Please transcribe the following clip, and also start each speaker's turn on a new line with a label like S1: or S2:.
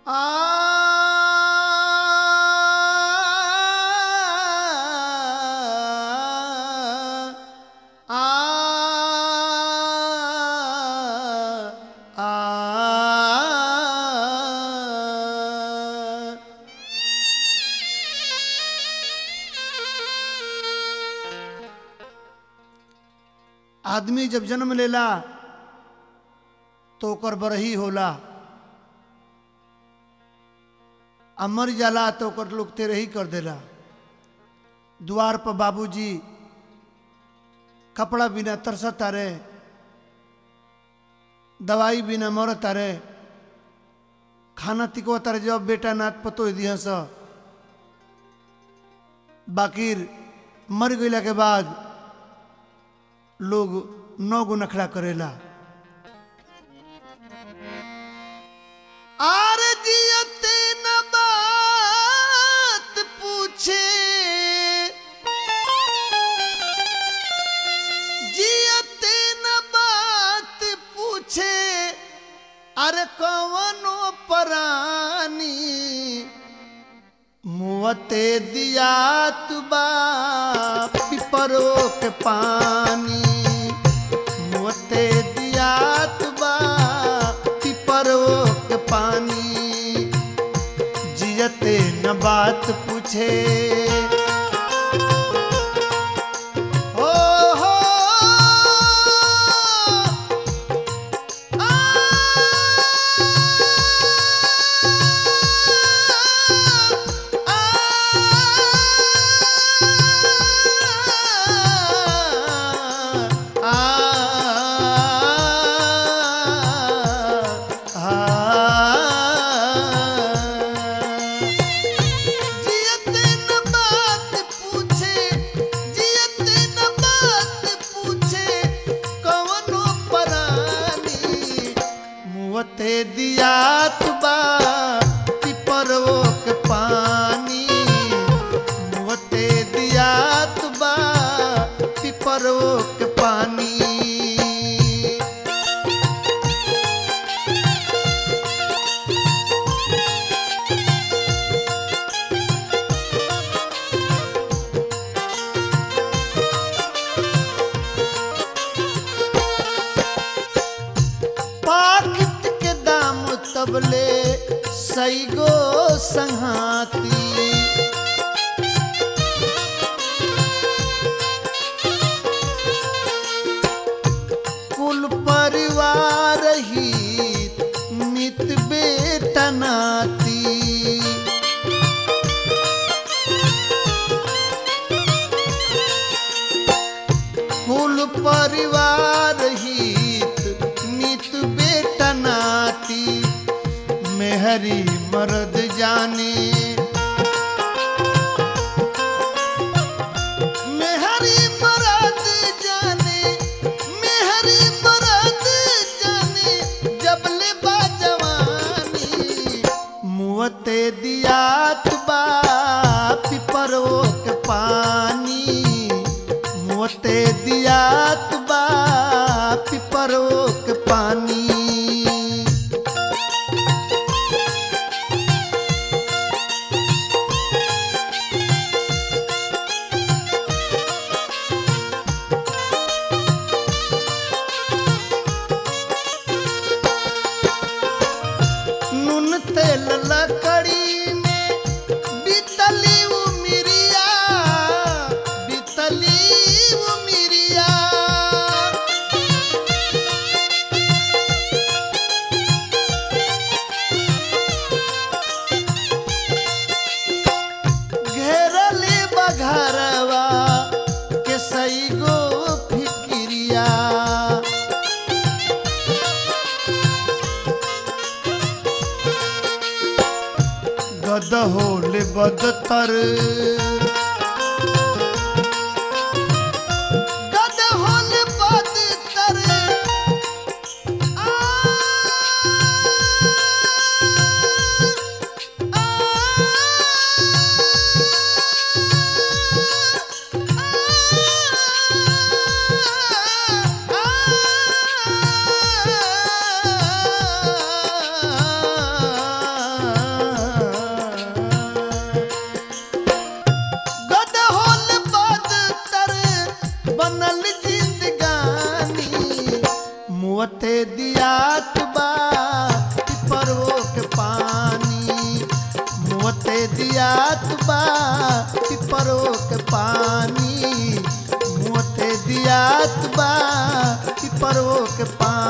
S1: आदमी जब जन्म लेला तो ओकर बरही होला आ मर जाला तो ओकर लोग तेरही कर देला द्वार पर बाबूजी कपड़ा बिना तरसत तारे दवाई बिना मरत तारे खाना तिको तारे जब बेटा नाथ पतो दिया स बाकिर मर गईला के बाद लोग नौ गो नखड़ा करेला आर जियते न बात पूछे जियते न बात पूछे अरे कवनो परानी मुवते दिया तुबा पिपरो के पानी मुवते दिया तुबा पिपरो के पानी जियते न बात पूछे हो हो जियते न बात पूछे जियते न बात पूछे कवनो परानी मुवते दिया तुबा पिपरो के पानी मुवते दिया तुबा पिपरो के पानी पाकिट के दाम तबले सैगो संहाती कुल परिवार ही मित बेटा नाती कुल परिवार हित मित बेटा नाती मेहरी मर्द जाने मेहरी मर्द जाने मेहरी मर्द जाने जबले बा जवानी मुवते दिया तुबा पिपरो के पानी मोते दिया तुबा पिपरो के पानी नून तेल लकड़ी में बीतली उमिरिया बीतली उमिरिया घेरली बघरवा के सई गो फिक्रिया गद होले बदतर गद होले बदतर आ, आ, आ, आ, बनल जिंदगानी मुअते दियात बा पिपरो के पानी मुअते दियात बा पिपरो के पानी मुअते दियात बा पिपरो के पानी